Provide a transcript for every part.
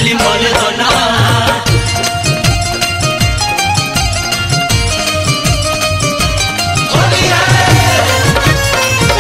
खाली मोल दो ना होली है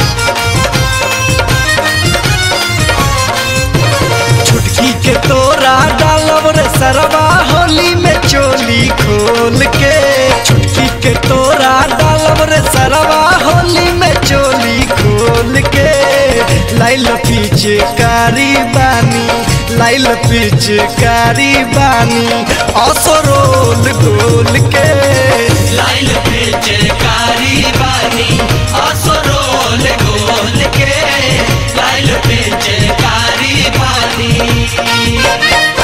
छुटकी के तोरा डालब रे सरवा होली में चोली खोल के छुटकी के तोरा डालब रे सरवा होली में चोली खोल के लाइल पीछे कारी बानी लाइल पीछे कारी बानी असरोल गोल के लाइल पीछे कारी बानी असरोल गोल के लाइल पीछे कारी बानी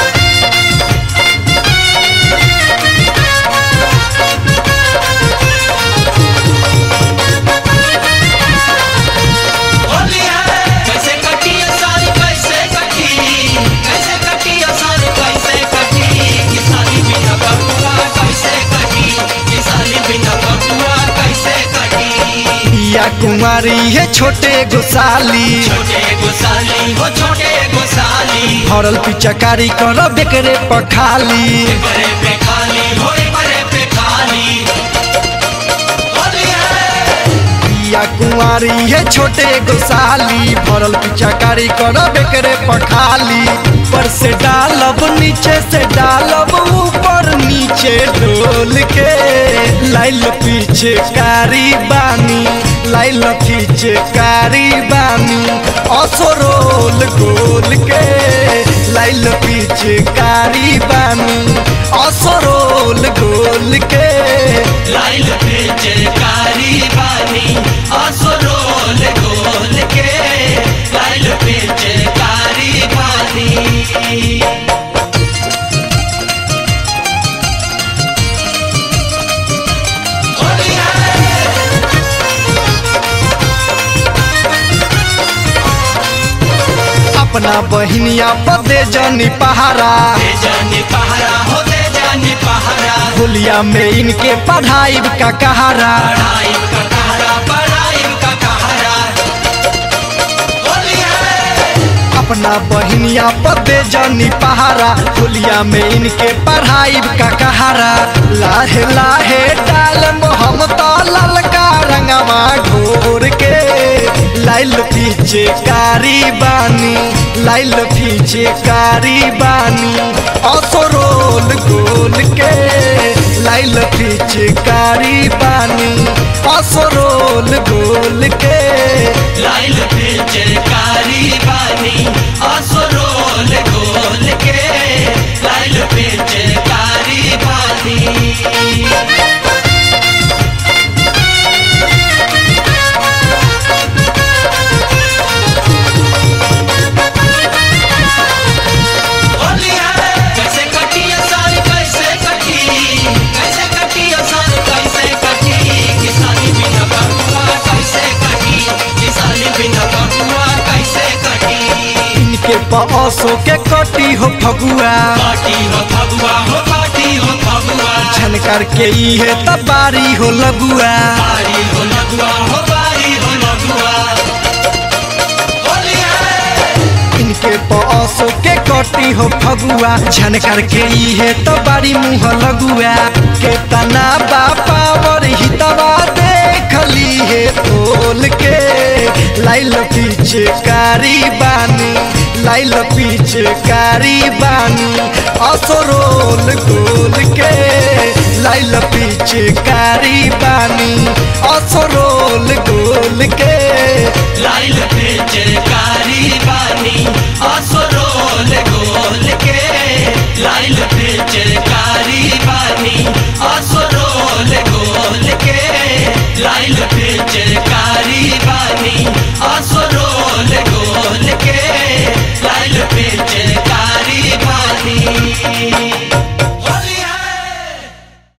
होली है कैसे कटी है सारी कैसे कटी कैसे कटी है सारी कैसे कटी किसानी बिना बबुआ कैसे कटी किसानी बिना बबुआ कैसे कटी या कुमारी है छोटे गोसाली छोटे गोसाली हो छोटे गोसाली भरल पिचकारी कर बेकरे पखाली बड़े पे खाली हो बड़े पे खाली होली है या कुंवारी है छोटे गोसाली भरल पिचकारी कर बेकरे पखाली ऊपर से डालब नीचे से डालब ऊपर नीचे ढोल के लाइल पीछे कारी बानी लाइल पीछे कारी बानी असरोल गोल के लाइल पीछे कारी बानी असरोल गोल के लाइल पीछे कारी बानी असरोल गोल के लाइल पीछे कारी बानी होली है अपना बहिनिया पदे जनी पहारा दे जानी पहरा हो दे जानी पहरा होलिया में इनके पढ़ाई का कहारा पढ़ाई का कहरा पढ़ाई का कहरा होली है अपना बहिनिया पदे जनी पहारा होलिया में इनके पढ़ाई का कहारा लाहे लाहे डाल हम तो ललका रंगवा घोर के लाइल पीछे कारी बानी लाइल पीछे कारी बानी असरोल गोल के लाइल पीछे कारी बानी असरोल गोल के लाइल पीछे कारी बानी असरोल गोल के लाइल पीछे कारी बानी होली है कैसे कटी है सारी कैसे कटी कैसे कटी है सारी कैसे कटी किसानी बिना बबुआ कैसे कटी किसानी बिना बबुआ कैसे कटी इनके पसो के कटी हो फगुआ पार्टी हो फगुआ हो पार्टी हो फगुआ झनकर के इहे तबारी हो लगुआ बारी हो लगुआ हो बारी हो लगुआ होली है इनके पसो के कटी हो फगुआ झनकर के इहे तबारी मुँह लगुआ के तना बापा और हितवा देखली है तोल के लाइल पीछे कारी बानी लाइल पीछे कारी बानी असरोल गोल के लाइल पीछे कारी बानी असरोल गोल के लाइल पीछे